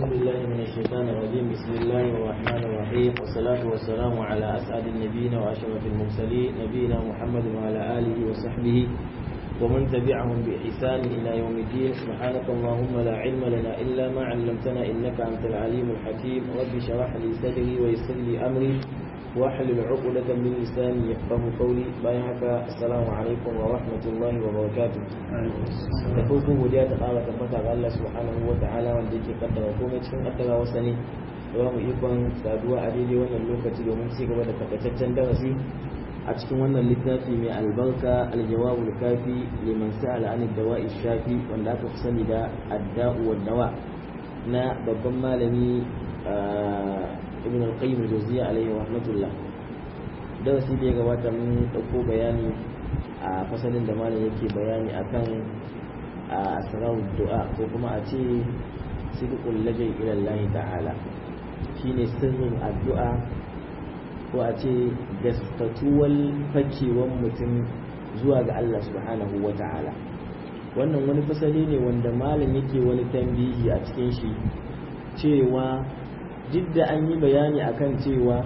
بالله من الشيطان الرجيم بسم الله الرحمن الرحيم والصلاة والسلام على أسعد النبيين وأشرف المرسلين نبينا محمد وعلى آله وصحبه ومن تبعهم بإحسان إلى يوم الدين سبحانك اللهم لا علم لنا إلا ما علمتنا إنك أنت العليم الحكيم رب شرح لي صدري ويسر لي أمري واحلل عقدة من لساني يفقه قولي بايعك السلام عليكم ورحمة الله وبركاته da farko godiya ta ƙara tabbata ga Allah subhanahu wa ta'ala wanda yake kaddara komai cikin kaddara wasa ne da ba mu ikon saduwa a daidai wannan lokaci domin ci gaba da takaitaccen darasi a cikin wannan littafi mai albarka aljawabul kafi liman sa'ala an dawa'i shafi wanda aka fi sani da adda'u wa dawa na babban malami ibn al-qayyim al-jawziyya alayhi rahmatullah darasi da ya gabata mun dauko bayani a fasalin da malam yake bayani akan asrar du'a ko kuma a ce sidqul lajai ila Allah ta'ala shine sirrin addu'a ko a ce gaskatuwar fakewan mutum zuwa ga Allah subhanahu wa ta'ala wannan wani fasali ne wanda malam yake wani tambihi a cikin shi cewa duk da an yi bayani akan cewa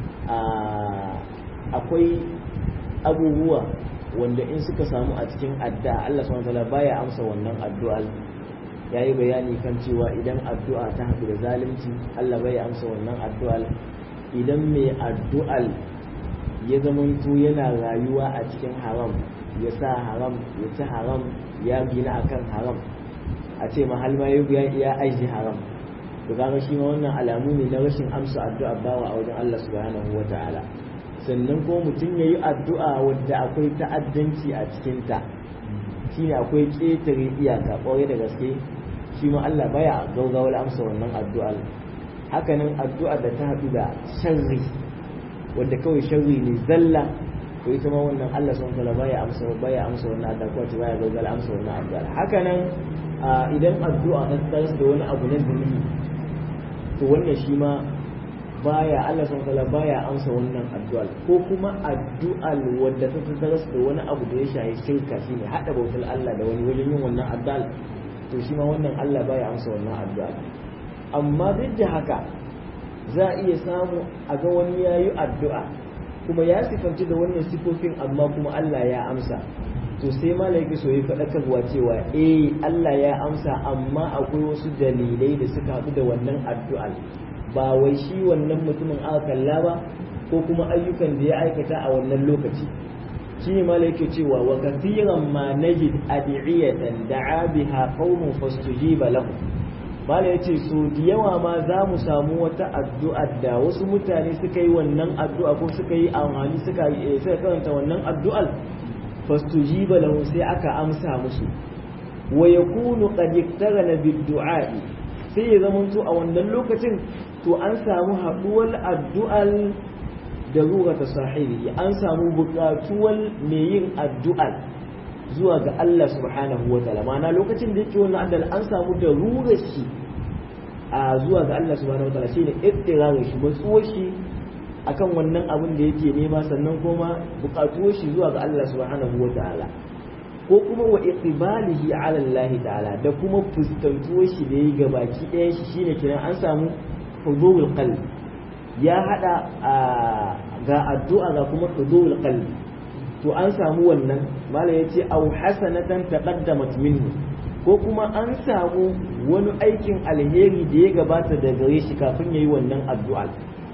akwai abubuwa wanda in suka samu a cikin addu'a Allah subhanahu wa ta'ala baya amsa wannan addu'ar ya yi bayani kan cewa idan addu'a ta haɗu da zalunci Allah bai amsa wannan addu'ar idan mai addu'al ya zamanto yana rayuwa a cikin haram ya sa haram ya ci haram ya gina akan haram a ce mahal ma ya aji haram to kaga shi ma wannan alamu ne na rashin amsa addu'a bawa a wajen Allah subhanahu wa ta'ala sannan ko mutum ya yi addu'a wadda akwai ta'addanci a cikinta shine akwai ƙetare iyaka ƙwarai da gaske shi ma Allah baya gaugawar amsa wannan addu'ar hakanan addu'a da ta haɗu da sharri wadda kawai sharri ne zalla ko ita ma wannan Allah sun kala baya amsa baya amsa wannan addu'a ko ta baya gaugawar amsa wannan addu'a hakanan idan addu'a ta tsara da wani abu na zunubi to wannan shi ma baya Allah sun kala baya amsa wannan addu'a ko kuma addu'a wadda ta tsara da wani abu da ya shahi shirka shine hada bautar Allah da wani wajen yin wannan addu'a to shi ma wannan Allah baya amsa wannan addu'a amma duk da haka za a iya samu a ga wani ya yi addu'a kuma ya sifanci da wannan sifofin amma kuma Allah ya amsa to sai malaiki so yi faɗakarwa cewa eh Allah ya amsa amma akwai wasu dalilai da suka haɗu da wannan addu'a ba wai shi wannan mutumin aka kalla ba ko kuma ayyukan da ya aikata a wannan lokaci shine ma yake cewa wa kathiran ma najid ad'iyatan da'a biha qaumun fastujiba lahum mala yace so da yawa ma za mu samu wata addu'a da wasu mutane suka yi wannan addu'a ko suka yi amfani suka suka karanta wannan addu'ar fastujiba lahum sai aka amsa musu wa yakunu qad iktarana bid-du'a sai ya zamanto a wannan lokacin to an samu haɗuwar addu'ar da ruwa ta sahibi an samu buƙatuwar mai yin addu'a zuwa ga Allah subhanahu wa ta'ala ma'ana lokacin da yake wannan addu'a an samu da ruwa shi a zuwa ga Allah subhanahu wa ta'ala shine ittirarin shi matsuwar shi akan wannan abin da yake nema sannan kuma buƙatuwar shi zuwa ga Allah subhanahu wa ta'ala ko kuma wa iqbalihi ala Allah ta'ala da kuma fuskantuwar shi da yi gabaki ɗayan shi shine kiran an samu hudurul qalbi ya hada ga addu'a ga kuma hudurul qalbi to an samu wannan malam yace au hasanatan taqaddamat minhu ko kuma an samu wani aikin alheri da ya gabata da gare shi kafin yayi wannan addu'a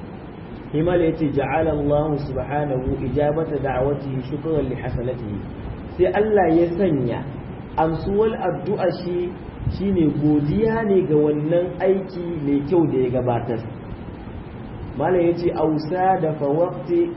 himala yace ja'ala Allah subhanahu ijabata da'watihi shukran li hasanatihi sai Allah ya sanya amsuwar addu'a shi shine godiya ne ga wannan aiki mai kyau da ya gabatar malam ya ce ausa da fawakti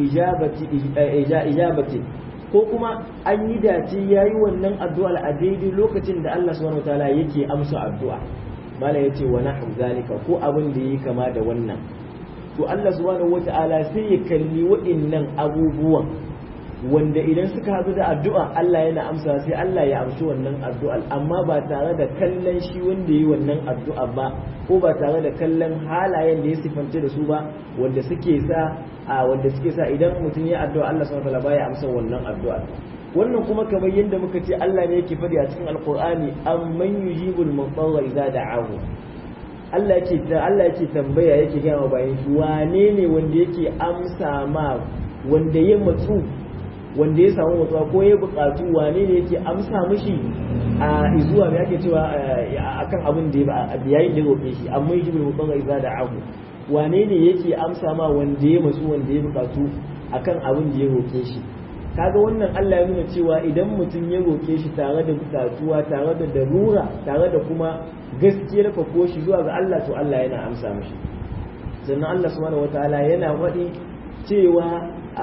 ijabati ko kuma an yi dace ya yi wannan addu'a a daidai lokacin da Allah subhanahu wa ta'ala yake amsa addu'a malam ya ce wa nahu zalika ko abin da yi kama da wannan to Allah subhanahu wa ta'ala sai ya kalli wa'innan abubuwan wanda idan suka haɗu da addu'a Allah yana amsa sai Allah ya amshi wannan addu'ar amma ba tare da kallon shi wanda yi wannan addu'a ba ko ba tare da kallon halayen da ya sifanta da su ba wanda suke sa a wanda suke sa idan mutum ya addu'a Allah subhanahu wataala baya amsa wannan addu'a wannan kuma kamar yadda muka ce Allah ne yake faɗi a cikin alqur'ani amman yujibul mudarra idza da'ahu Allah yake Allah yake tambaya yake gaya wa bayan shi wane ne wanda yake amsa ma wanda ya matsu wanda ya samu matsuwa ko ya bukatu wane ne yake amsa mishi a zuwa me ake cewa akan abin da yayin da ya roƙe shi amma yi bil mutsara idza da ahu wane ne yake amsa ma wanda ya matsu wanda ya bukatu akan abin da ya roƙe shi kaga wannan Allah ya nuna cewa idan mutum ya roƙe shi tare da bukatuwa tare da darura tare da kuma gaskiyar ko shi zuwa ga Allah to Allah yana amsa mishi sannan Allah subhanahu wataala yana faɗi cewa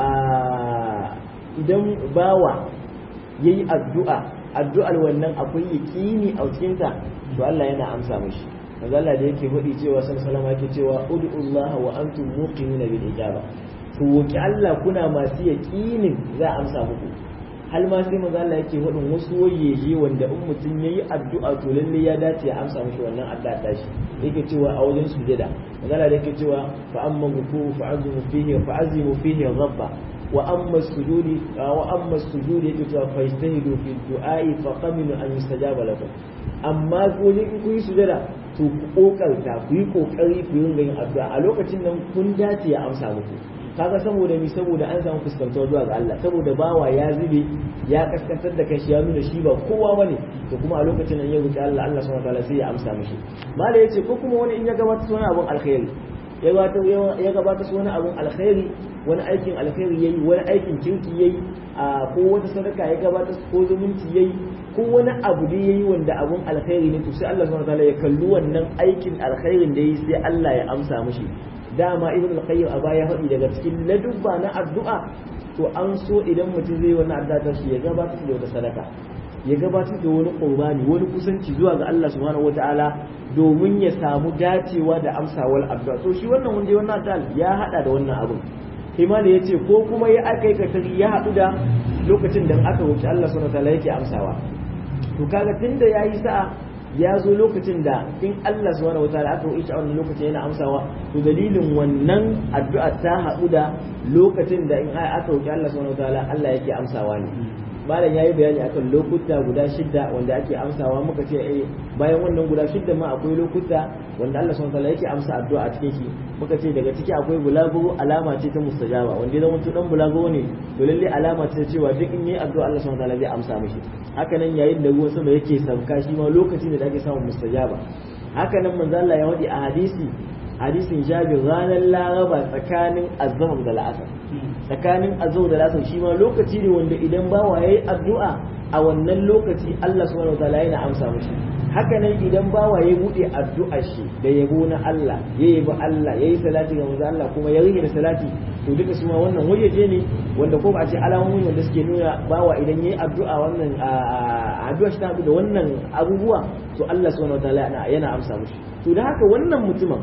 idan bawa yayi addu'a addu'ar wannan akwai yaqini a cikin ta to Allah yana amsa mishi kaga Allah da yake faɗi cewa sallallahu alaihi yake cewa ud'ullaha wa antum muqinuna bil ijaba ku roki Allah kuna masu yaqinin za a amsa muku hal ma sai manzo Allah yake faɗin wasu wayeje wanda in mutum yayi addu'a to lalle ya dace ya amsa mishi wannan addu'a ta shi yake cewa a wajen sujada manzo Allah yake cewa fa amma ruku fa azimu fihi fa azimu fihi rabba wa amma sujudi wa amma sujudi yake cewa fa istahidu fi du'ai fa qaminu an yustajaba lakum amma wajen in kun yi sujada to ku kokarta ku yi kokari ku yi yin addu'a a lokacin nan kun dace ya amsa muku kaga saboda mi saboda an samu fuskantar zuwa ga Allah saboda bawa ya zube ya kaskantar da kashi ya nuna shi ba kowa bane to kuma a lokacin nan ya roki Allah Allah subhanahu wataala sai ya amsa mishi mala yace ko kuma wani in ya gabata wani abun alkhairi ya gabata ya gabata wani abun alkhairi wani aikin alkhairi yayi wani aikin kirki yayi a ko wata sadaka ya gabata ko zumunci yayi ko wani abu da yayi wanda abun alkhairi ne to sai Allah subhanahu wataala ya kalli wannan aikin alkhairin da yayi sai Allah ya amsa mishi dama ibn al-qayyim a baya faɗi daga cikin ladubba na addu'a to an so idan mutum zai wani addu'a ta shi ya gabatar da wata sadaka ya gabatar da wani qurbani wani kusanci zuwa ga Allah subhanahu wataala domin ya samu dacewa da amsawar addu'a to shi wannan wanda wannan addu'a ya hada da wannan abun imani yace ko kuma ya aka ya haɗu da lokacin da aka wuce Allah subhanahu wataala yake amsawa to kaga tunda yayi sa'a ya zo lokacin da in Allah subhanahu wataala aka yi shi a wannan lokacin yana amsawa to dalilin wannan addu'a ta haɗu da lokacin da in aka roki Allah subhanahu wataala Allah yake amsawa ne malam yayi bayani akan lokuta guda shidda wanda ake amsawa muka ce eh bayan wannan guda shidda ma akwai lokuta wanda Allah subhanahu wataala yake amsa addu'a a cikin shi muka ce daga ciki akwai bulago alama ce ta mustajaba wanda ya zama dan bulago ne to lalle alama ce cewa duk in yi addu'a Allah subhanahu wataala zai amsa mishi haka nan yayin da ruwan sama yake sauka shi ma lokaci ne da ake samun mustajaba haka nan manzo Allah ya wadi a hadisi hadisin Jabir ranar Laraba tsakanin azhar da la'asar tsakanin azhar da la'asar shi ma lokaci ne wanda idan bawa yayi addu'a a wannan lokaci Allah subhanahu wataala yana amsa mishi haka nan idan bawa ya bude addu'a shi da yabo na Allah ya yabi Allah yayi salati ga manzo Allah kuma ya rige da salati to duka su ma wannan wajeje ne wanda ko ba a ce alamomi wanda suke nuna bawa idan yayi addu'a wannan addu'a shi ta da wannan abubuwa to Allah subhanahu wataala yana amsa mishi to da haka wannan mutumin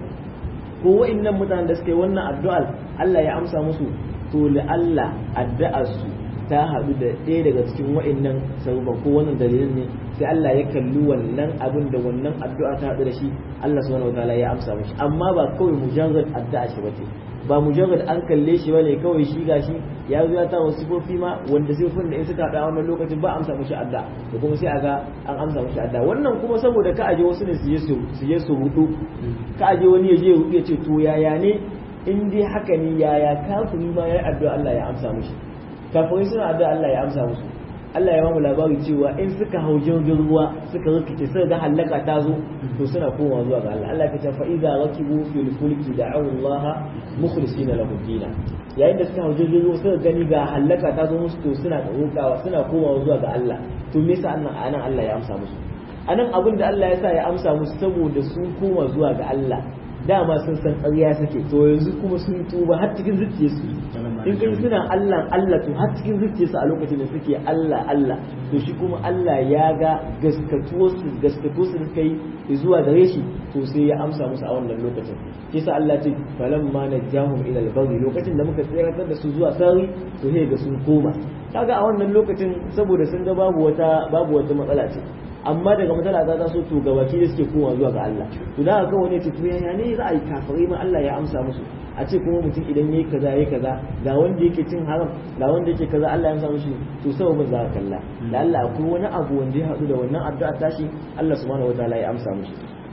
ko wa'annan mutanen da suke wannan addu'ar Allah ya amsa musu to la Allah addu'ar su ta haɗu da ɗaya daga cikin wa'annan sababban ko wannan dalilin ne sai Allah ya kalli wannan abin da wannan addu'a ta haɗu da shi Allah subhanahu wataala ya amsa mishi amma ba kawai mujarrad addu'a shi bace ba mujarrad an kalle shi bane kawai shi gashi ya zo ya ta wasu sifofi ma wanda sifofin da in suka haɗa wannan lokacin ba amsa mishi addu'a da kuma sai a ga an amsa mishi addu'a wannan kuma saboda ka aje wasu ne su je su su je su hudu ka aje wani ya je ya ce to yaya ne in dai haka ne yaya kafiri ma ya addu'a Allah ya amsa mishi kafirai suna addu'a Allah ya amsa musu Allah ya bamu labari cewa in suka hau jirgin ruwa suka rikice suka ga halaka ta zo to suna komawa zuwa ga Allah Allah ya ce fa idza rakibu fil fulki da'u Allah mukhlisina lahu dina yayin da suka hau jirgin ruwa suka gani ga halaka ta zo musu to suna rokawa suna komawa zuwa ga Allah to me yasa annan anan Allah ya amsa musu anan abin da Allah ya sa ya amsa musu saboda sun koma zuwa ga Allah dama sun san ƙarya suke to yanzu kuma sun tuba har cikin zuciyarsu in kai suna Allah Allah to har cikin zuciyarsu a lokacin da suke Allah Allah to shi kuma Allah ya ga gaskatuwarsu gaskatuwarsu da suka yi zuwa gare shi to sai ya amsa musu a wannan lokacin kisa Allah ce falamma najahum ila al-baghi lokacin da muka tsiratar da su zuwa sari to sai ga sun koma kaga a wannan lokacin saboda sun ga babu wata babu wata matsala ce amma daga matsala ta taso to gabaki da suke kowa zuwa ga Allah to da haka wani ce to yaya ne za a yi kafirai ma Allah ya amsa musu a ce kuma mutum idan yayi kaza yayi kaza ga wanda yake cin haram ga wanda yake kaza Allah ya amsa mushi to sai ba za ka kalla da Allah akwai wani abu wanda ya hadu da wannan addu'a tashi Allah subhanahu wataala ya amsa mushi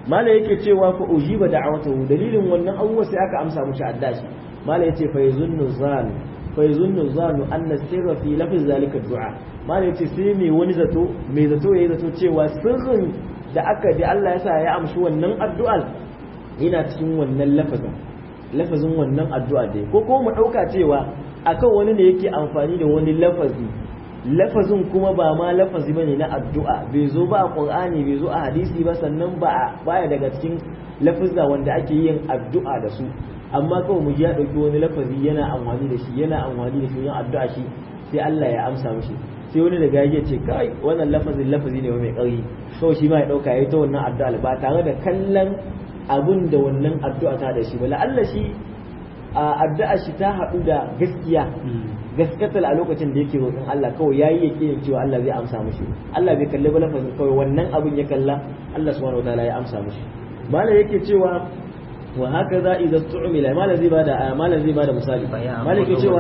mala yake cewa fa ujiba da'awatahu dalilin wannan abubuwa sai aka amsa mushi addashi mala yace fa yazunnu zan fa yazunnu zanu anna sirra fi lafz zalika du'a mala yace sai mai wani zato mai zato yayi zato cewa sirrin da aka da Allah ya sa ya amshi wannan addu'ar yana cikin wannan lafazin lafazin wannan addu'a dai ko kuma mu dauka cewa akan wani ne yake amfani da wani lafazi lafazin kuma ba ma lafazi bane na addu'a bai zo ba a qur'ani bai zo a hadisi ba sannan ba baya daga cikin lafazza wanda ake yin addu'a da su amma kawai mu ji ya dauki wani lafazi yana amfani da shi yana amfani da shi yin addu'a shi sai Allah ya amsa mishi sai wani daga ya ce kai wannan lafazin lafazi ne mai ƙarfi kawai shi ma ya dauka yayi ta wannan addu'a ba tare da kallon abun da wannan addu'a ta da shi ba la'alla shi addu'a shi ta haɗu da gaskiya gaskatar a lokacin da yake roƙon Allah kawai yayi yake yin cewa Allah zai amsa mishi Allah bai kalli ba lafazin kawai wannan abun ya kalla Allah subhanahu wataala ya amsa mishi mala yake cewa wa haka za idza tu'mila mala zai bada mala zai bada misali mala yake cewa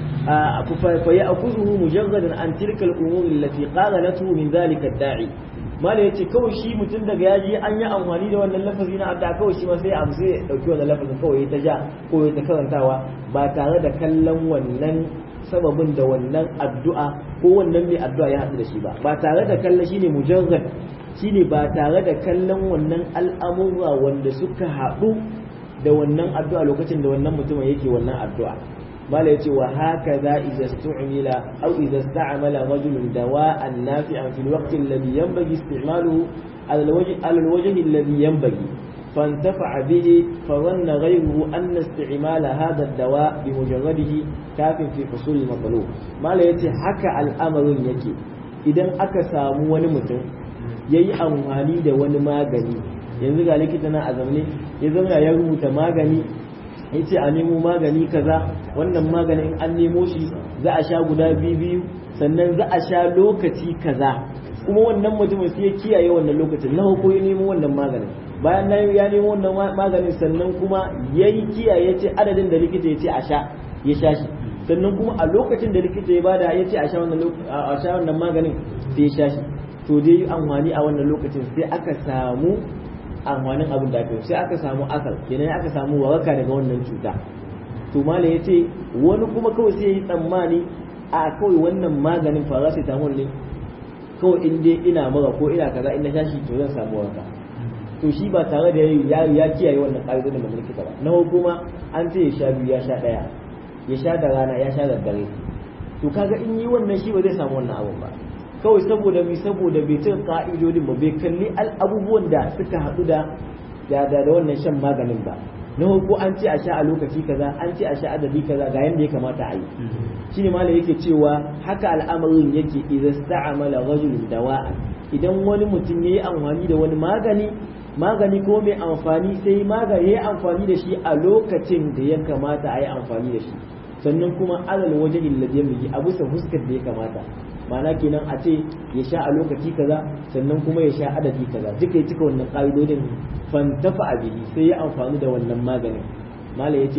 fa ya'khudhu mujarradan an tilka al-umur allati qala lahu min dhalika ad-da'i mala ya ce kawai shi mutum daga yaji an yi amfani da wannan lafazi na adda kawai shi ma sai amsa ya dauki wannan lafazin kawai ya ta ja ko ya ta karantawa ba tare da kallon wannan sababin da wannan addu'a ko wannan mai addu'a ya haɗu da shi ba ba tare da kallon shine mujarrad shine ba tare da kallon wannan al'amura wanda suka haɗu da wannan addu'a lokacin da wannan mutumin yake wannan addu'a mala yace wa hakaza idza stu'mila aw idza ista'mala rajulun dawa'an nafi'an fil waqti alladhi yanbaghi isti'maluhu ala alwajh ala alwajh alladhi yanbaghi فانتفع به فظن غيره أن استعمال هذا الدواء بمجرده كاف في حصول المطلوب ما لا يتي حكى الأمر يكي إذا أكسام ونمتن yayi amfani da wani magani yanzu ga likita na a zamne ya zauna ya rubuta magani ya ce a nemo magani kaza wannan maganin an nemo shi za a sha guda biyu biyu sannan za a sha lokaci kaza kuma wannan mutumin sai ya kiyaye wannan lokacin na ko ya nemo wannan maganin bayan na ya nemo wannan maganin sannan kuma ya yi kiyaye ce adadin da likita ya ce a sha ya sha shi sannan kuma a lokacin da likita ya bada ya ce a sha wannan maganin sai ya sha shi to dai yi amfani a wannan lokacin sai aka samu amfanin abin da aka sai aka samu asal kenan aka samu waraka daga wannan cuta to mala ya ce wani kuma kawai sai ya yi tsammani a kawai wannan maganin paracetamol ne kawai in dai ina mura ko ina kaza in na sha shi to zan samu waraka to shi ba tare da ya ya kiyaye wannan ƙa'idodin da likita ba na kuma an ce ya sha biyu ya sha ɗaya ya sha da rana ya sha da dare to kaga in yi wannan shi ba zai samu wannan abun ba kawai saboda mi saboda bai cika ka'idodin ba bai kalli abubuwan da suka haɗu da da da wannan shan maganin ba na ko an ce a sha a lokaci kaza an ce a sha adadi kaza ga yanda ya kamata a yi shine malam yake cewa haka al'amarin yake idza sta'amala rajulun dawa'a idan wani mutum yayi amfani da wani magani magani ko mai amfani sai magani yayi amfani da shi a lokacin da ya kamata a yi amfani da shi sannan kuma alal wajen alladhi yamli a bisa fuskar da ya kamata ma'ana kenan a ce ya sha a lokaci kaza sannan kuma ya sha adadi kaza duka ya cika wannan ƙa'idodin fantafa a bihi sai ya amfani da wannan maganin mala ya ce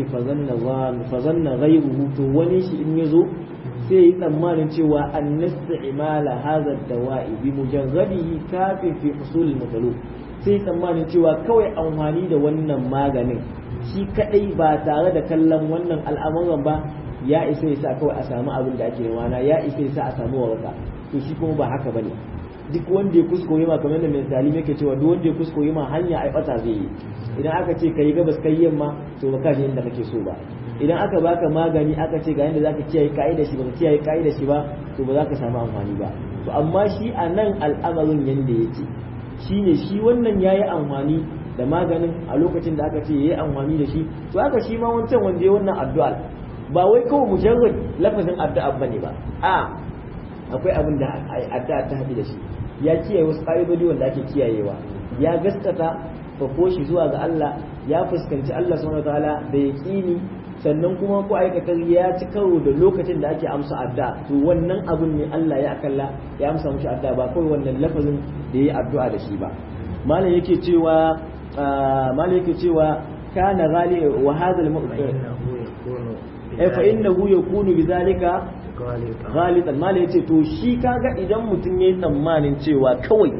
fazanna ghairuhu to wani shi in ya zo sai yi tsammanin cewa an nasta'imala hadha dawa'i bi mujarradihi kafin fi husul al sai tsammanin cewa kawai amfani da wannan maganin shi kadai ba tare da kallon wannan al'amuran ba ya isa ya sa kawai a samu abin da ake wana ya isa ya sa a samu waraka to shi kuma ba haka bane duk wanda ya kuskure ma kamar da mai talimi yake cewa duk wanda ya kuskure ma hanya ai bata zai yi idan aka ce kai gabas kai yamma to ba ka je inda kake so ba idan aka baka magani aka ce ga yanda zaka kiyaye kaida shi baka kiyaye kaida shi ba to ba za ka samu amfani ba to amma shi a nan al'amarin yanda yake shine shi wannan yayi amfani da maganin a lokacin da aka ce yayi amfani da shi to haka shi ma wancan wanda ya wannan addu'a ba wai kawai mujarrad lafazin addu'a bane ba a akwai abin da addu'a ta haɗu da shi ya kiyaye wasu ƙa'idodi wanda ake kiyayewa ya gaskata fako shi zuwa ga Allah ya fuskanci Allah subhanahu wataala da yaqini sannan kuma ko aikata ya ci karo da lokacin da ake amsa addu'a to wannan abun ne Allah ya akalla ya amsa mushi addu'a ba kawai wannan lafazin da yayi addu'a da shi ba malam yake cewa malam yake cewa kana ghali wa hadha al-mu'min eh fa innahu yakunu bidhalika ghalitan mala yace to shi kaga idan mutum yayi tsammanin cewa kawai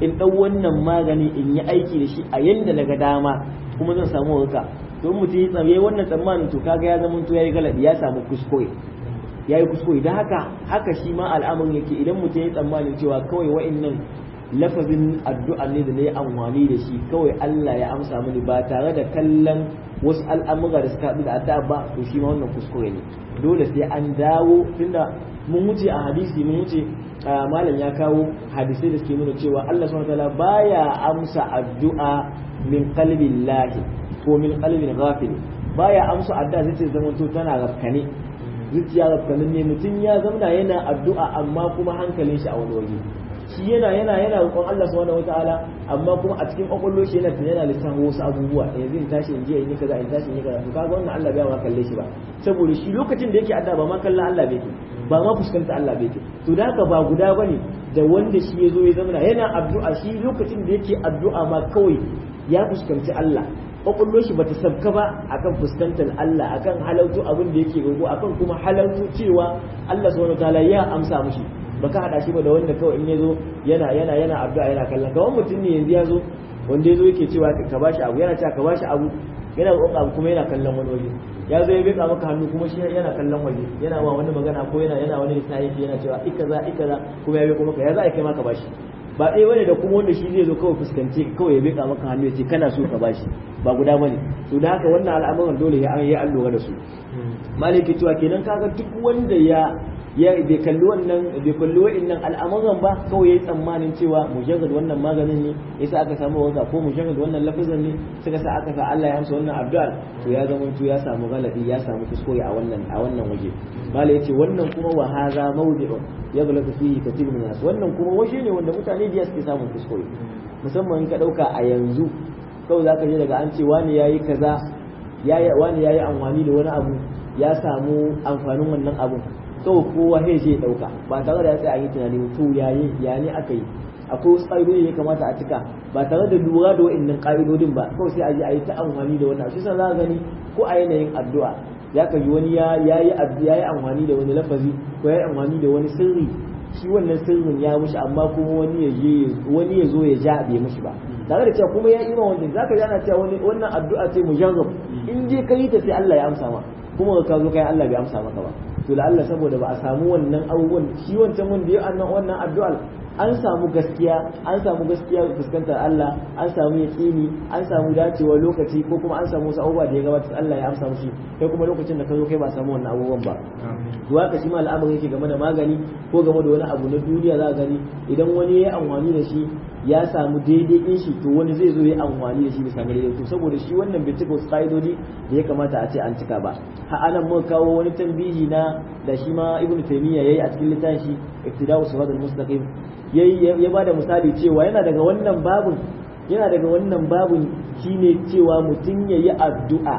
in ɗau wannan magani in yi aiki da shi a yanda na ga dama kuma zan samu warka to in mutum ya tsaye wannan tsammanin to kaga ya zama to yayi galabi ya samu kuskure yayi kuskure dan haka haka shi ma al'amarin yake idan mutum ya tsammanin cewa kawai wa'annan lafazin addu'a ne da na yi amfani da shi kawai Allah ya amsa mini ba tare da kallon wasu al'amura da suka haɗu da addu'a ba to shi ma wannan kuskure ne dole sai an dawo tunda mun wuce a hadisi mun wuce malam ya kawo hadisai da suke nuna cewa Allah subhanahu wataala baya amsa addu'a min qalbin lahi ko min qalbin ghafil baya amsa addu'a zai ce zaman to tana rafkane zuciya rafkanin ne mutum ya zamana yana addu'a amma kuma hankalin shi a wani waje shi yana yana yana roƙon Allah subhanahu wataala amma kuma a cikin kwakwallo shi yana yana lissafin wasu abubuwa yanzu in tashi in je in yi kaza in tashi in yi kaza to kaga wannan Allah bai ma kalle shi ba saboda shi lokacin da yake addu'a ba ma kallon Allah bai ba ma fuskanta Allah bai to da haka ba guda bane da wanda shi ya zo ya zama yana addu'a shi lokacin da yake addu'a ma kawai ya fuskanci Allah kwakwallo shi bata sabka ba akan fuskantar Allah akan halautu abin da yake roƙo akan kuma halautu cewa Allah subhanahu wataala ya amsa mushi baka hada shi ba da wanda kawai in yazo yana yana yana addu'a yana kallon kawai mutum ne yanzu yazo wanda yazo yake cewa ka bashi abu yana cewa ka bashi abu yana roƙon abu kuma yana kallon wani waje ya zo ya beka maka hannu kuma shi yana kallon waje yana wa wani magana ko yana yana wani lissafi yana cewa ikaza ikaza kuma ya beka maka ya za a kai maka bashi ba ɗaya bane da kuma wanda shi zai zo kawai fuskance kawai ya beka maka hannu ya ce kana so ka bashi ba guda bane to da haka wannan al'amuran dole ya an yi an lura da su maliki cewa kenan kaga duk wanda ya ya bai kalli wannan bai kalli wa'annan al'amuran ba kawai yayi tsammanin cewa mujarrad wannan maganin ne yasa aka samu wanda ko mujarrad wannan lafazin ne suka sa aka sa Allah ya amsa wannan addu'a to ya zama to ya samu galadi ya samu kuskure a wannan a wannan waje mala yace wannan kuma wa hadha mawdi'un yaghlaqu fihi kathir min nas wannan kuma waje ne wanda mutane da suke samun kuskure musamman in ka dauka a yanzu kawai zaka je daga an ce wani yayi kaza yayi wani yayi amfani da wani abu ya samu amfanin wannan abun kawai kowa sai zai dauka ba tare da ya tsaya yi tunani to yayi ya ne aka yi akwai wasu ƙa'idodi ya kamata a cika ba tare da lura da wa'annan ƙa'idodin ba kawai sai a je a yi ta amfani da wannan shi sa za gani ko a yanayin addu'a ya kaji wani ya yi ya yi amfani da wani lafazi ko ya yi amfani da wani sirri shi wannan sirrin ya mushi amma kuma wani ya je wani ya zo ya ja bai mushi ba tare da cewa kuma ya ima wanda zaka ji ana cewa wani wannan addu'a ce mujarrab in je ka yi ta sai Allah ya amsa ma kuma ka zo kai Allah bai amsa maka ba to Allah saboda ba a samu wannan abubuwan shi wancan wanda ya annan wannan addu'ar an samu gaskiya an samu gaskiya fuskantar Allah an samu yaqini an samu dacewa lokaci ko kuma an samu wasu abubuwa da ya gabata Allah ya amsa mushi kai kuma lokacin da ka zo kai ba samu wannan abubuwan ba to haka shi ma al'amarin yake game da magani ko game da wani abu na duniya za gani idan wani ya yi amfani da shi ya samu daidai din shi to wani zai zo ya amfani da shi bisa daidai to saboda shi wannan bai cika wasu ka'idodi da ya kamata a ce an cika ba ha anan muka kawo wani tambihi na da shi ma ibnu taymiya yayi a cikin littafin shi iktida'u siratal mustaqim yayi ya bada misali cewa yana daga wannan babun yana daga wannan babun shine cewa mutum yayi addu'a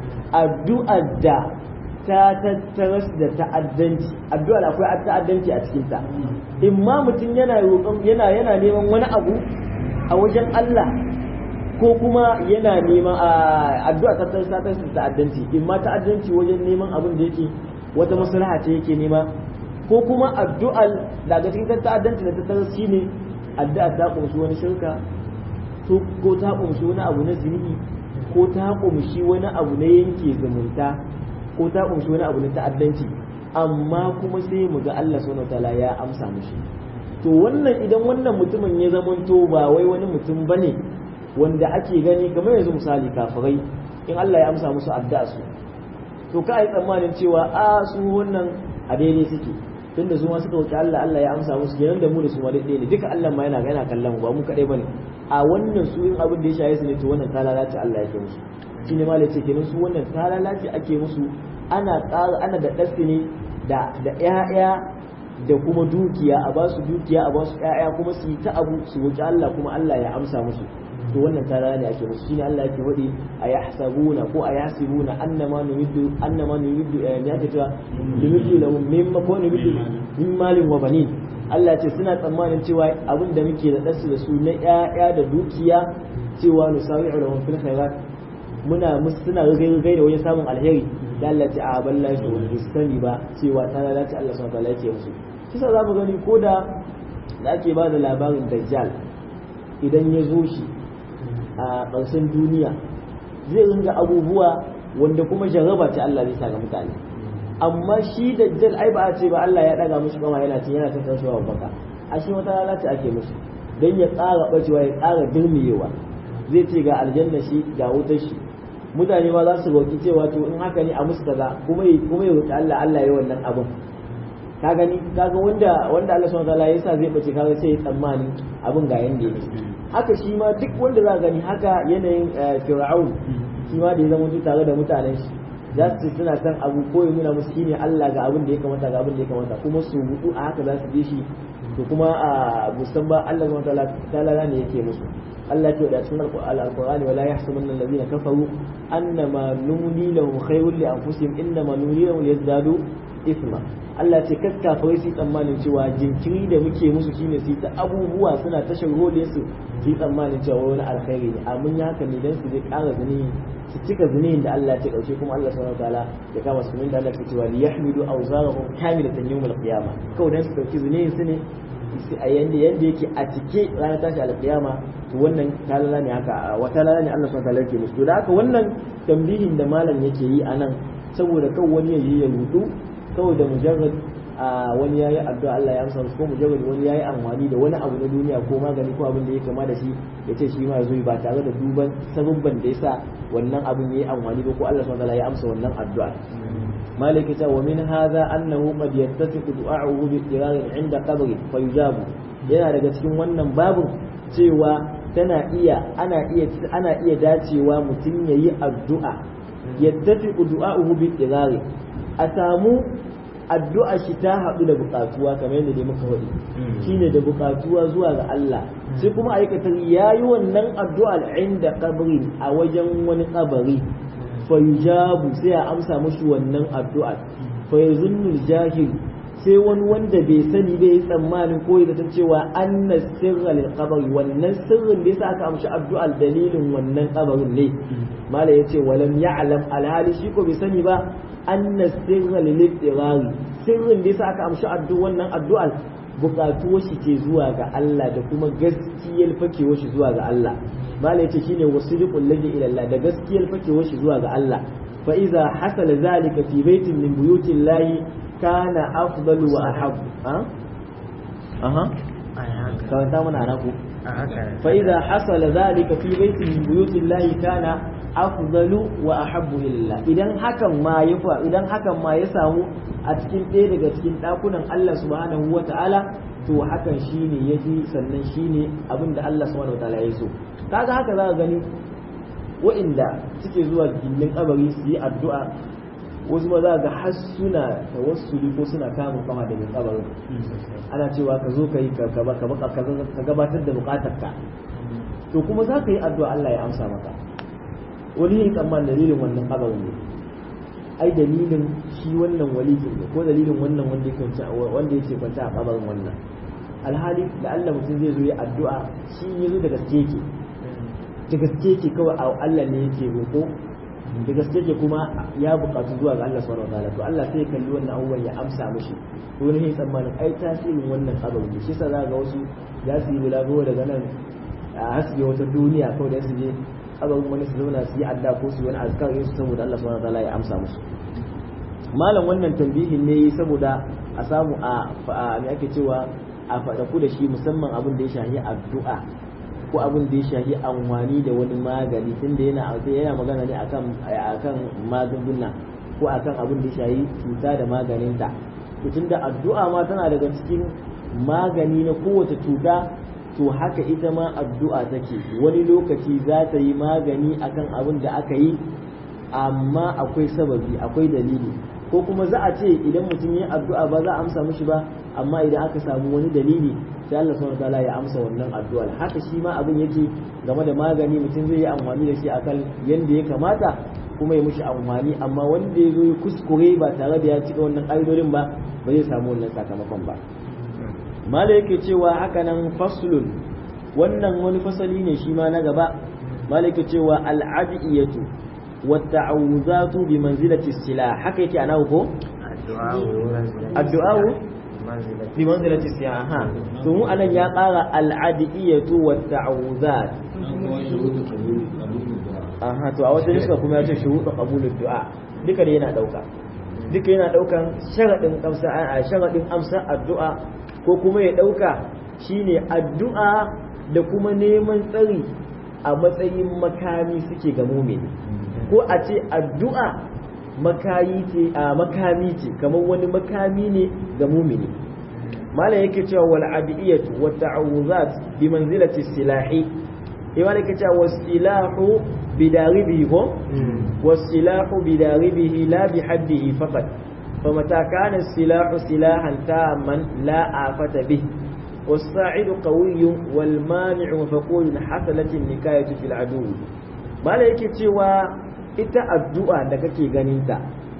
addu'a da ta tattaras da ta'addanci addu'a akwai ta'addanci a cikin ta in ma mutum yana roƙon yana yana neman wani abu a wajen Allah ko kuma yana neman addu'a ta tattaras da ta'addanci in ma ta'addanci wajen neman abin da yake wata maslaha ce yake nema ko kuma addu'al daga cikin ta'addanci da tattaras shine addu'a ta kunshi wani shirka ko ta kunshi wani abu na zunubi ko ta kunshi wani abu na yanke zumunta ko ta kunshi wani abu na ta'addanci amma kuma sai mu ga Allah subhanahu wataala ya amsa mushi to wannan idan wannan mutumin ya zamanto ba wai wani mutum bane wanda ake gani kamar yanzu misali kafirai in Allah ya amsa musu addu'a su to ka yi tsammanin cewa a su wannan a daidai suke tunda su ma suka wuce Allah Allah ya amsa musu kenan da mu da su ma daidai ne duka Allah ma yana yana kallon mu ba mu kadai bane a wannan su in abin da ya shaye su ne to wannan talalaci Allah yake musu shine ma ce kenan su wannan talalaci ake musu ana tsara ana da ɗasi ne da da ƴaƴa da kuma dukiya a ba su dukiya a ba su ƴaƴa kuma su yi ta abu su wuce Allah kuma Allah ya amsa musu to wannan tara ne ake musu shine Allah yake wadi a yahsabuna ko a yasibuna annama numiddu annama numiddu ya ta cewa numiddu lahum mimma ko numiddu min malin wa banin Allah ce suna tsammanin cewa abin da muke da dasu da su na ƴaƴa da dukiya cewa nusawi'u lahum fil khairat muna musu suna rigai da wajen samun alheri da Allah ce a balla shi wani sani ba cewa ta lalace Allah subhanahu wa ta'ala yake musu kisa za mu gani ko da da ake ba da labarin dajjal idan ya zo shi a ƙarshen duniya zai ringa abubuwa wanda kuma jarraba ce Allah zai sa ga mutane amma shi dajjal ai ba a ce ba Allah ya daga mishi kama yana ce yana ta tashawa baka a shi wata rana ce ake mishi dan ya ƙara bacewa ya ƙara dirmiyewa zai ce ga aljanna shi ga wutar shi mutane ma za su roki cewa to in haka ne a musu kaza kuma kuma ya roki Allah Allah ya wannan abin ka gani kaga wanda wanda Allah subhanahu wataala yasa zai bace kaga sai ya tsammani abin ga yanda yake haka shi ma duk wanda za gani haka yanayin fir'aun shi ma da ya zama tare da mutanen shi za su suna san abu ko ya nuna musu shine Allah ga abin da ya kamata ga abin da ya kamata kuma su hudu a haka za su bi shi to kuma a musamman Allah subhanahu wataala ne yake musu Allah ke da cikin alqur'ani wala yahsabanna alladhina kafaru annama numli lahum khayrun li anfusihim innama numli lahum liyazdadu ithma Allah ce kaskafarai su tsammanin cewa jinkiri da muke musu shine su ta abubuwa suna ta shagole su su tsammanin cewa wani alkhairi ne amma ya haka ne dan su zai ƙara zuni su cika zunin da Allah ya ɗauke kuma Allah subhanahu wataala ya kama su da Allah ke cewa li yahmidu awzarahum kamilatan yawm al-qiyamah kawai dan su dauki zunin su ne a yanda yanda yake a cike ranar tashi al-qiyama to wannan talala ne haka wata lala ne Allah subhanahu wataala yake musu to da haka wannan tambihin da malam yake yi anan saboda kawai wani ya yi ya rudu kawai da mujarrad a wani yayi addu'a Allah ya amsa ko mujarrad wani yayi amfani da wani abu na duniya ko magani ko abin da ya kama da shi ya ce shi ma yazo ba tare da duban sabubban da yasa wannan abin yayi amfani ba ko Allah subhanahu wa ya amsa wannan addu'a maliki ta wa min hadha annahu qad yattafiqu du'a'uhu bi iqrar 'inda qabri fa yujabu yana daga cikin wannan babin cewa tana iya ana iya ana iya dacewa mutum yayi addu'a yattafiqu du'a'uhu bi iqrar a samu addu'a shi ta haɗu da buƙatuwa kamar yadda dai muka faɗi shine da buƙatuwa zuwa ga Allah sai kuma aikatar yayi wannan addu'ar inda kabri a wajen wani kabari fa yujabu sai a amsa mushi wannan addu'ar fa yazunnu jahil sai wani wanda bai sani bai yi tsammanin ko ya zata cewa anna sirra lil qabri wannan sirrin da yasa aka amshi addu'ar dalilin wannan kabarin ne mala yace walam ya'lam alhali shi ko bai sani ba anna sirra lil ittirari sirrin da yasa aka amshi addu'ar wannan addu'ar bukatuwar shi ce zuwa ga Allah da kuma gaskiyar fakewar shi zuwa ga Allah mala yace shine wasiqul ladhi ila Allah da gaskiyar fakewar shi zuwa ga Allah fa iza hasala zalika fi baitin min buyutillahi kana afdalu wa ahabbu ha aha kawanta mana anaku fa idza hasala dhalika fi baitin min buyutillahi kana afdalu wa ahabbu ila idan hakan ma ya fa idan hakan ma ya samu a cikin ɗaya daga cikin ɗakunan Allah subhanahu wa ta'ala to hakan shine yafi sannan shine abinda Allah subhanahu wa ta'ala ya so kaga haka za ka gani wa'inda suke zuwa gindin kabari su yi addu'a wasu ma za ga har suna tawassuli ko suna kamun kama da mai kabarin ana cewa ka zo ka yi ka gabatar da bukatarka to kuma za ka yi addu'a Allah ya amsa maka wani yin tsamman dalilin wannan kabarin ne ai dalilin shi wannan walikin ne ko dalilin wannan wanda yake kwanta wanda yake kwanta a kabarin wannan alhali da Allah mutum zai zo ya addu'a shi ya zo da gaske yake da gaske yake kawai Allah ne yake roƙo da gaske ke kuma ya buƙatu zuwa ga Allah subhanahu wataala to Allah sai ya kalli wannan abubuwan ya amsa mishi to ne tsammanin ai tasirin wannan abin ne shi yasa za ga wasu za su yi bulago daga nan a hasbe wata duniya kawai da su je abin wani su zauna su yi adda ko su yi wani azkar yin su saboda Allah subhanahu wataala ya amsa musu malam wannan tambihin ne saboda a samu a me ake cewa a faɗaku da shi musamman abin da ya shahi addu'a ko abin da ya shafi amfani da wani magani tunda yana yana magana ne akan akan magunguna ko akan abin da ya shafi cuta da maganinta to tunda addu'a ma tana daga cikin magani na kowace cuta to haka ita ma addu'a take wani lokaci za ta yi magani akan abin da aka yi amma akwai sababi akwai dalili ko kuma za a ce idan mutum yi addu'a ba za a amsa mishi ba amma idan aka samu wani dalili sai Allah subhanahu wataala ya amsa wannan addu'ar haka shi ma abin yake game da magani mutum zai yi amfani da shi akan yanda ya kamata kuma ya mushi amfani amma wanda ya zo ya kuskure ba tare da ya cika wannan ƙa'idodin ba ba zai samu wannan sakamakon ba mala yake cewa haka nan faslun wannan wani fasali ne shi ma na gaba mala yake cewa al'adiyatu wa ta'awuzatu bi manzilati silah haka yake ana ko addu'a bi manzilati siyaha to mu anan ya ƙara al'adiyatu wa ta'awuzat aha to a wata nuska kuma ya ce shuhudu qabulud du'a duka da yana dauka duka yana daukan sharadin amsa a sharadin amsa addu'a ko kuma ya dauka shine addu'a da kuma neman tsari a matsayin makami suke ga mumini ko a ce addu'a makayi ce a makami ce kamar wani makami ne ga mumini malam yake cewa wal adiyatu wa ta'awuzat bi manzilati silahi imam yake cewa wasilahu bidaribihi ko wasilahu bidaribihi la bi haddihi faqat فمتى كان السلاح سلاحا تاما لا آفة به والساعد قوي والمانع مفقود حصلت النكاية في العدو ما لا yake cewa ita addu'a da kake ganinta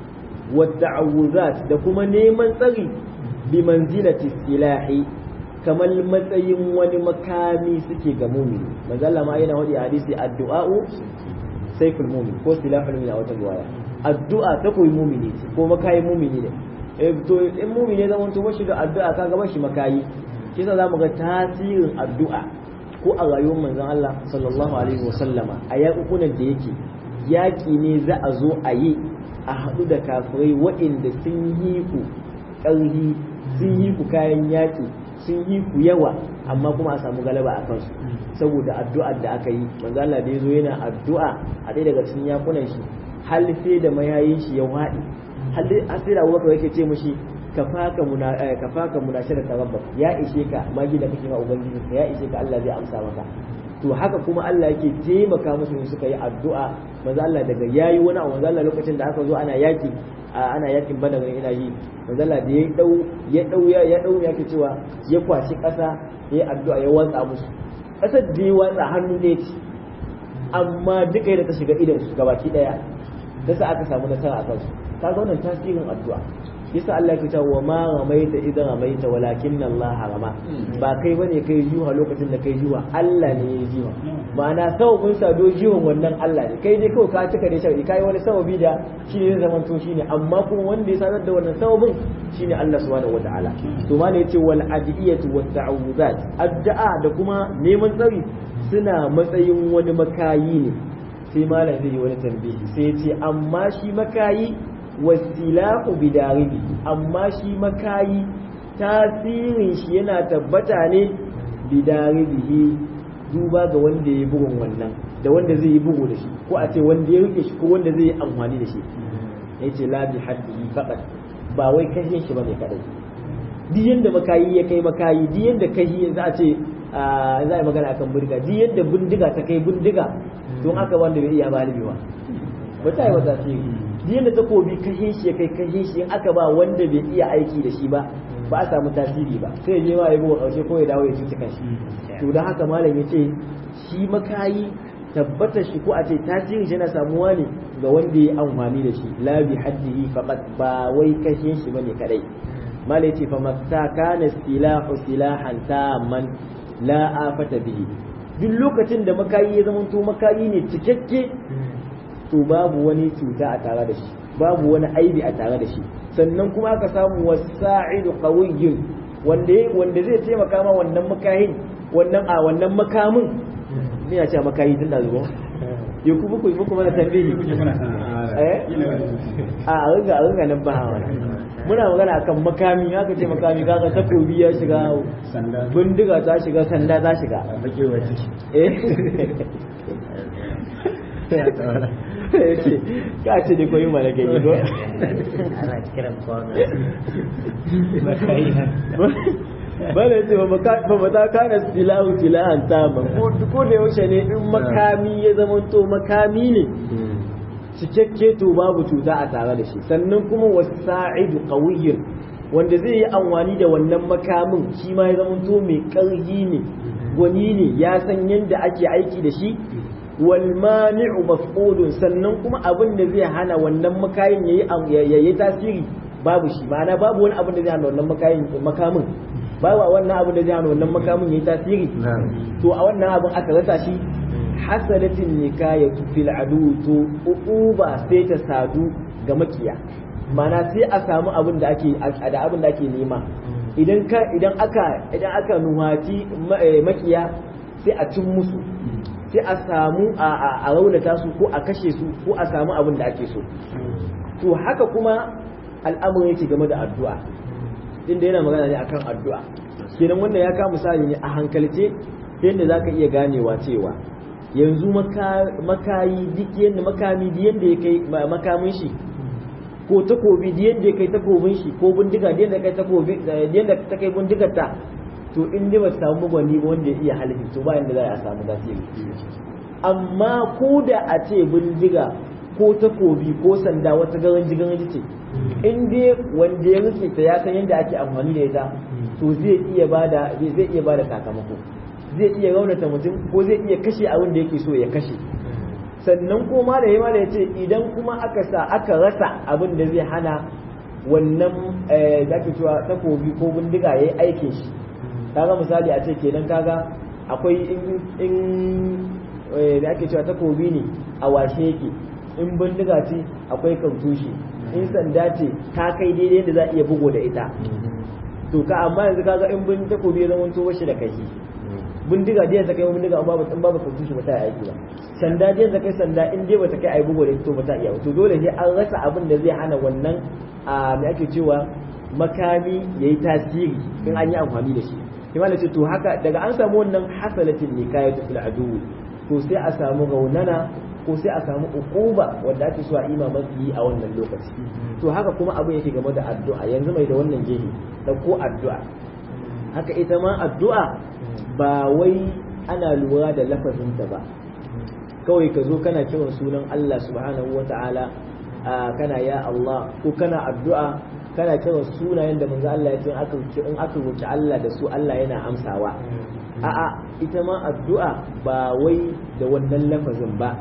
والتعوذات da kuma neman tsari bi manzilati silahi kamar matsayin wani makami suke ga mumini manzo Allah ma yana wadi hadisi addu'a'u sayful mumin ko silahul mumin a wata riwaya addu'a ta koyi mumini ce ko makayi mumini ne eh to in mumini zaman to bashi da addu'a ka ga bashi makayi kisa zamu ga tasirin addu'a ko a rayuwar manzon Allah sallallahu alaihi wasallama a yakukunan da yake yaki ne za a zo a yi a haɗu da kafirai waɗanda sun yi ku ƙarfi sun yi ku kayan yaƙi sun yi ku yawa amma kuma a samu galaba a kansu saboda addu'ar da aka yi manzo Allah da yazo yana addu'a a ɗaya daga cikin yakunan shi hal sai da mayayin shi ya waɗi hal sai da Abubakar yake ce mishi kafaka muna kafaka munashara rabbak ya ishe ka magi da kake ma ubangiji ya ishe ka Allah zai amsa maka to haka kuma Allah yake taimaka musu in suka yi addu'a manzo Allah daga yayi wani abu manzo Allah lokacin da aka zo ana yaki ana yakin badar ina yi manzo Allah da ya dau ya dau ya dau yake cewa ya kwashi kasa ya addu'a ya watsa musu kasar da ya watsa hannu ne ce amma duka da ta shiga idan su gabaki daya da sa aka samu nasara a kansu kaga wannan tasirin addu'a yasa Allah ya wa ma ramaita idan ramaita walakin Allah rama ba kai bane kai juha lokacin da kai juha Allah ne ya juha ma'ana sababin sado juhan wannan Allah ne kai dai kawai ka cika da shari'i kai wani sababi da shi ne zaman to shine amma kuma wanda ya sanar da wannan sababin shine Allah subhanahu wataala to ma ne yace wal adiyatu wat ta'awudat addu'a da kuma neman tsari suna matsayin wani makayi ne sai malam zai yi wani tambayi sai ya ce amma shi makayi wasilahu bidaribi amma shi makayi tasirin shi yana tabbata ne bidaribihi duba ga wanda ya bugun wannan da wanda zai yi bugu da shi ko a ce wanda ya rike shi ko wanda zai yi amfani da shi ya ce la bi haddihi faqat ba wai kashin shi bane kadai duk yanda makayi ya kai makayi duk yanda kashi za a ce za a yi magana akan bindiga duk yanda bindiga ta kai bindiga don haka wanda bai iya balibewa ba ta yi wata ce yadda takobi kashe shi ya kai kashe shi in aka ba wanda bai iya aiki da shi ba ba a samu tasiri ba sai je ma ya buga kaushe ko ya dawo ya cuci kanshi to dan haka malam ya ce shi makayi tabbata shi ko a ce tasirin shi yana samuwa ne ga wanda ya amfani da shi la bi haddihi faqat ba wai kashe shi bane kadai malam ya ce fa matta kana silahu silahan tamman la afata bihi duk lokacin da makayi ya zama to makayi ne cikakke to babu wani cuta a tare da shi babu wani aibi a tare da shi sannan kuma aka samu wasa'idu qawiyyun wanda wanda zai taimaka ma wannan makahin wannan a wannan makamin ne ya ce makayi tun da zuwa ya ku muku muku mana tambayi eh a ringa a ringa nan ba hawa muna magana akan makami haka ce makami kaga takobi ya shiga bindiga ta shiga sanda ta shiga eh ka ce ne koyi mana gani ko ana kiran kwano bala ce ba mata kana silahu silahan tama ko da yaushe ne in makami ya zama to makami ne cikakke to babu cuta a tare da shi sannan kuma wasa'idu qawiyyun wanda zai yi amfani da wannan makamin shi ma ya zama to mai ƙarfi ne gwani ne ya san yadda ake aiki da shi wal mani'u mafqudun sannan kuma abin da zai hana wannan makayin yayi yayi tasiri babu shi ma'ana babu wani abin da zai hana wannan makayin makamin babu wannan abin da zai hana wannan makamin yayi tasiri to a wannan abin aka rasa shi hasalatin nikayatu fil adu to uquba sai ta sadu ga makiya ma'ana sai a samu abin da ake da abin da ake nema idan ka idan aka idan aka nuhati makiya sai a cin musu sai a samu a raunata su ko a kashe su ko a samu abin da ake so to haka kuma al'amuran yake game da addu'a inda yana magana ne akan addu'a kenan wannan ya kama misali ne a hankalce yadda zaka iya ganewa cewa yanzu makayi duk yadda makami duk yadda ya kai makamin shi ko takobi duk yadda ya kai takobin shi ko bindiga duk yadda kai takobi yadda ta kai bindigar ta to in dai ba ta samu gwani ba wanda ya iya halitta to ba yanda za a samu tasiri amma ko da a ce bindiga ko takobi ko sanda wata garanji garanji ce in dai wanda ya rike ta ya san yadda ake amfani da ita to zai iya bada zai iya bada sakamako zai iya raunata mutum ko zai iya kashe abin da yake so ya kashe sannan ko ma da yamma ya ce idan kuma aka sa aka rasa abin da zai hana wannan da ake cewa takobi ko bindiga ya yi aikin shi kaga misali a ce kenan kaga akwai in da ake cewa takobi ne a washe yake in bindiga ce akwai kantushi in sanda ce ta kai daidai da za a iya bugo da ita to ka amma yanzu kaga in bin takobi ya zama to shi da kashi bindiga da ta kai bindiga amma ba babu kantushi ba ta yi aiki ba sanda da ta kai sanda in dai ba ta kai ai bugo da ita to ba ta iya to dole sai an rasa abin da zai hana wannan a me ake cewa makami yayi tasiri in an yi amfani da shi imam ce to haka daga an samu wannan hasalatin nikayatu fil adu to sai a samu raunana ko sai a samu ukuba wanda ake so a ima mafi a wannan lokaci to haka kuma abin yake game da addu'a yanzu mai da wannan gehe ko addu'a haka ita ma addu'a ba wai ana lura da lafazinta ba kawai ka zo kana kiran sunan Allah subhanahu wata'ala kana ya Allah ko kana addu'a kana kiran sunayen da manzo Allah ya ce in aka roki Allah da su Allah yana amsawa a'a ita ma addu'a ba wai da wannan lafazin ba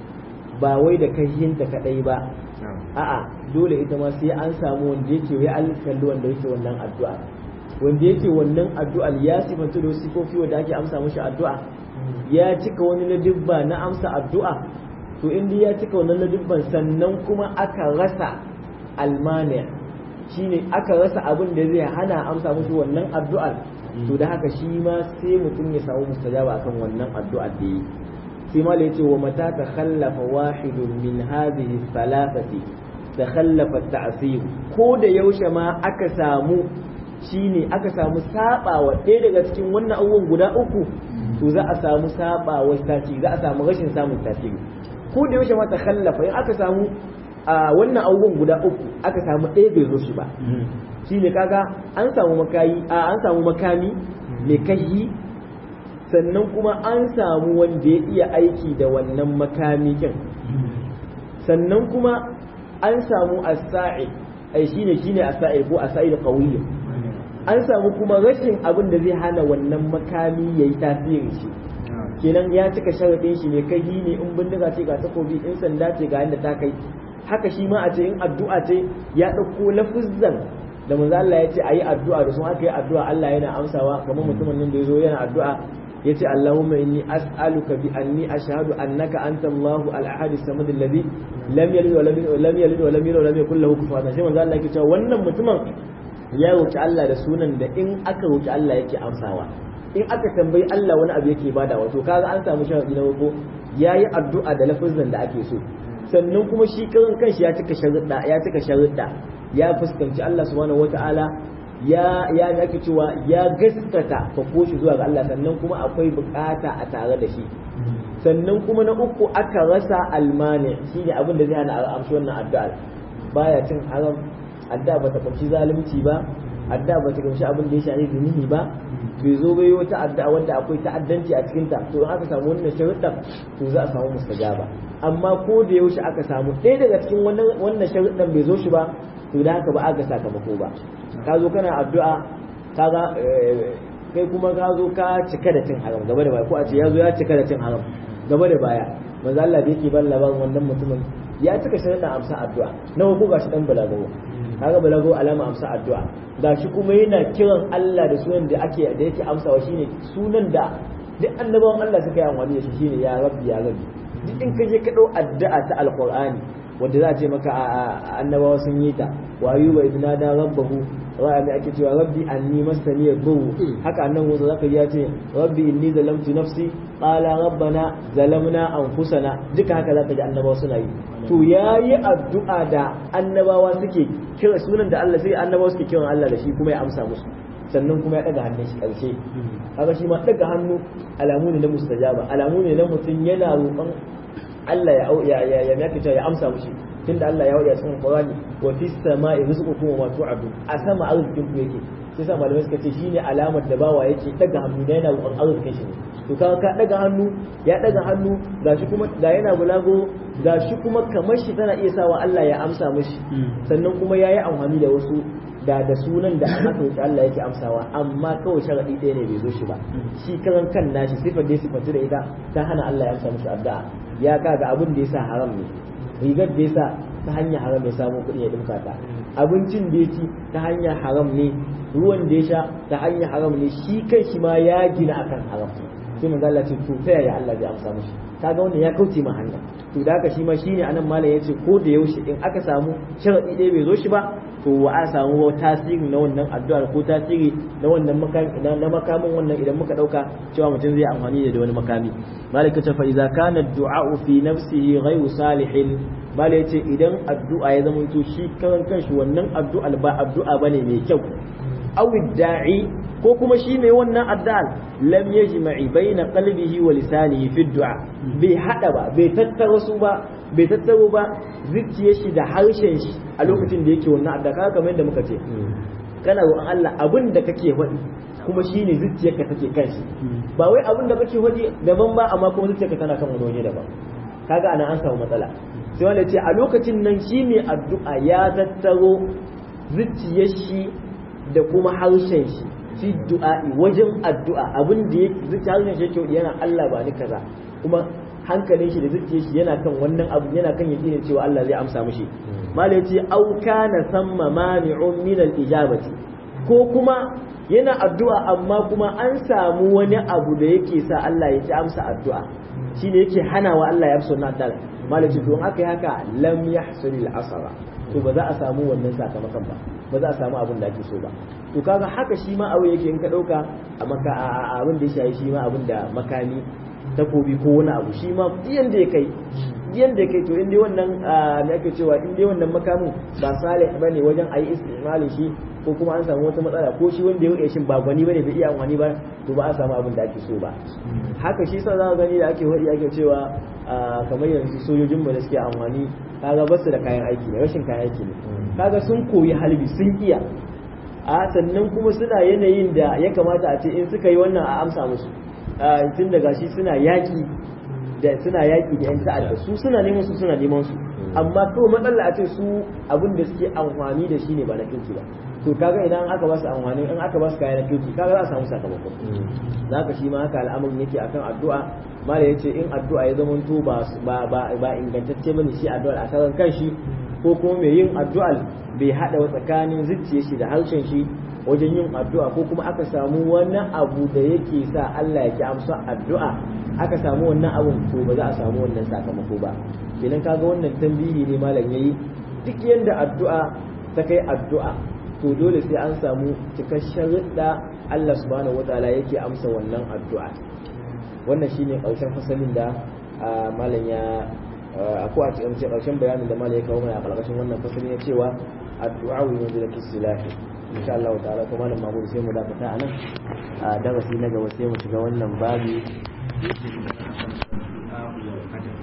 ba wai da kashinta kadai ba a'a dole ita ma sai an samu wanda yake wai alkalli wanda yake wannan addu'a wanda yake wannan addu'a ya sifanta da sifofi wanda ake amsa mashi addu'a ya cika wani ladibba na amsa addu'a to in ya cika wannan ladibban sannan kuma aka rasa almani shine aka rasa abin da zai hana amsa mashi wannan addu'ar to da haka shi ma sai mutum ya samu mustajaba akan wannan addu'ar da yi sai ma yace wa mata ta khallafa wahidun min hadhihi thalathati ta khallafa ta'sir ko da yaushe ma aka samu shine aka samu sabawa ɗaya daga cikin wannan abubuwan guda uku to za a samu sabawa tasiri za a samu rashin samun tasiri ko da yaushe ma ta khallafa in aka samu a wannan abubuwan guda uku aka samu ɗaya bai zo shi ba shine kaga an samu makayi a an samu makami mai kashi sannan kuma an samu wanda ya iya aiki da wannan makami kin sannan kuma an samu as-sa'i ai shine shine as-sa'i ko as-sa'i qawiyyu an samu kuma rashin abin da zai hana wannan makami yayi tasiri shi kenan ya cika sharadin shi ne kai ne in bindiga ce ga takobi in sanda ce ga yanda ta kai haka shi ma a ce in addu'a ce ya ɗauko lafuzzan da manzo Allah ya ce ayi addu'a da sun aka yi addu'a Allah yana amsawa kamar mutumin nan da yazo yana addu'a yace Allahumma inni as'aluka bi anni ashhadu annaka anta Allahu al-ahad as-samad alladhi lam yalid wa lam yulad lam yalid wa lam yulad wa lam yakul lahu kufuwan ahad sai manzo Allah yake cewa wannan mutumin ya roki Allah da sunan da in aka roki Allah yake amsawa in aka tambayi Allah wani abu yake bada wato kaga an samu sharadi na farko yayi addu'a da lafazin da ake so sannan kuma shi karan kanshi ya cika sharuɗa ya cika sharuɗa ya fuskanci Allah subhanahu wata'ala ya ya ake cewa ya gaskata fako shi zuwa ga Allah sannan kuma akwai bukata a tare da shi sannan kuma na uku aka rasa almani shine abin da zai hana a amshi wannan addu'a baya cin haram addu'a bata kunshi zalunci ba addu'a bata kunshi abin da ya shafi zunubi ba bai zo bai wata addu'a wanda akwai ta'addanci a cikin ta to in aka samu wannan sharuɗan to za a samu mustajaba amma ko da yaushe aka samu ɗaya daga cikin wannan wannan sharuɗan bai zo shi ba to da haka ba a ga sakamako ba ka zo kana addu'a kaga kai kuma ka zo ka cika da cin haram gaba da baya ko a ce ya zo ya cika da cin haram gaba da baya manzo Allah da yake ban labarin wannan mutumin ya cika sharuɗan amsa addu'a nawa ko gashi dan balagawo kaga balagawo alama amsa addu'a gashi kuma yana kiran Allah da sunan da ake da yake amsawa shine sunan da duk annabawan Allah suka yi amfani da shi shine ya rabbi ya rabbi duk in ka je ka dau addu'a ta alqur'ani wanda za a ce maka annabawa sun yi ta wa ayyuba idna da rabbahu wa mai ake cewa rabbi anni masani yadhu haka annan Musa zaka ji ya ce rabbi inni zalamtu nafsi qala rabbana zalamna anfusana duka haka zaka ji annabawa suna yi to yayi addu'a da annabawa suke kira sunan da Allah sai annabawa suke kiran Allah da shi kuma ya amsa musu sannan kuma ya daga hannun shi karshe haka shi ma daga hannu alamu ne na mustajaba alamu ne na mutum yana roƙon Allah ya ya ya ya ya amsa mushi tunda Allah ya wada cikin Qur'ani wa fis sama'i rizqukum wa ma tu'adun a sama arzikin ku yake sai sa malamai suka ce shine alamar da bawa yake daga hannu da yana roƙon arzikin shi ne to ka ka daga hannu ya daga hannu gashi kuma ga yana bulago gashi kuma kamar shi tana iya sawa Allah ya amsa mushi sannan kuma yayi amfani da wasu da da sunan da aka roƙi Allah yake amsawa amma kawai sharadi ɗaya ne bai zo shi ba shi karan kan nashi sifar da sifatu da ita ta hana Allah ya amsa mishi addu'a ya kaga abin da yasa haram ne rigar da yasa ta hanyar haram ya samu kuɗi ya dinka ta abincin da ya ci ta hanyar haram ne ruwan da ya sha ta hanyar haram ne shi kai shi ma ya gina akan haram sai manzo Allah ce to ta yaya Allah zai amsa mishi kaga wannan ya kauce ma hanya to da haka shi ma shine anan malam yace ko da yaushe in aka samu sharadi ɗaya bai zo shi ba to wa a samu tasiri na wannan addu'ar ko tasiri na wannan makami na makamin wannan idan muka dauka cewa mutum zai amfani da wani makami malika ta fa idza kana du'a fi nafsihi ghayru salihin malai yace idan addu'a ya zama to shi karan kanshi wannan addu'a ba addu'a bane mai kyau aw da'i ko kuma shi mai wannan addu'ar lam yajma'i baina qalbihi wa lisanihi fi du'a bai hada ba bai tattaro su ba bai tattaro ba zuciyar shi da harshen shi a lokacin da yake wannan addu'a kaga kamar yadda muka ce kana roƙon Allah abin da kake faɗi kuma shine zuciyarka take kan shi ba wai abin da kake faɗi daban ba amma kuma zuciyarka tana kan wani waje daban kaga ana an samu matsala sai wanda ce a lokacin nan shi mai addu'a ya tattaro zuciyar shi da kuma harshen shi fi du'a'i wajen addu'a abin da ya zuciya harshen shi yake yana Allah ba ni kaza kuma hankalin shi da zuciyar shi yana kan wannan abu yana kan yakinin cewa Allah zai amsa mishi malai ce au kana samma mani'un min al-ijabati ko kuma yana addu'a amma kuma an samu wani abu da yake sa Allah ya ci amsa addu'a shine yake hanawa Allah ya amsa wannan addu'a malai ce don aka yi haka lam yahsul al-asara to ba za a samu wannan sakamakon ba ba za a samu abin da ake so ba to kaga haka shi ma abu yake in ka dauka a maka abin da ya shayi shi ma abin da makami takobi ko wani abu shi ma yanda ya kai yanda ya kai to in dai wannan me ake cewa in dai wannan makamin ba salih bane wajen ayi istimalin shi ko kuma an samu wata matsala ko shi wanda ya wuce shin ba gwani bane bai iya amfani ba to ba a samu abin da ake so ba haka shi sa za ka gani da ake wadi ake cewa kamar yanzu sojojin mu da suke amfani kaga ba su da kayan aiki ne rashin kayan aiki ne kaga sun koyi halbi sun iya a sannan kuma suna yanayin da ya kamata a ce in suka yi wannan a amsa musu tun daga shi suna yaƙi da suna yaƙi da yan ta'adda su suna neman su suna neman su amma kawai matsala a ce su abin da suke amfani da shi ne ba na kirki ba to kaga idan aka ba su amfani in aka ba su kaya na kirki kaga za a samu sakamako za ka shi ma haka al'amarin yake akan addu'a mala yace in addu'a ya zama to ba ba ba ingantacce bane shi addu'ar a karan kanshi ko kuma mai yin addu'ar bai hada wa tsakanin zuciyar shi da harshen shi wajen yin addu'a ko kuma aka samu wani abu da yake sa Allah ya ki amsa addu'a aka samu wannan abun to ba za a samu wannan sakamako ba kenan kaga wannan tambihi ne malam yayi duk yanda addu'a ta kai addu'a to dole sai an samu cikakken ridda Allah subhanahu wataala yake amsa wannan addu'a wannan shine karshen fasalin da malam ya ko a cikin karshen bayanin da malam ya kawo mana a karkashin wannan fasalin ya cewa addu'a wa yanzu silahi insha Allah ta'ala kuma malam Mahmud sai mu dakata anan a darasi na gaba sai mu shiga wannan babi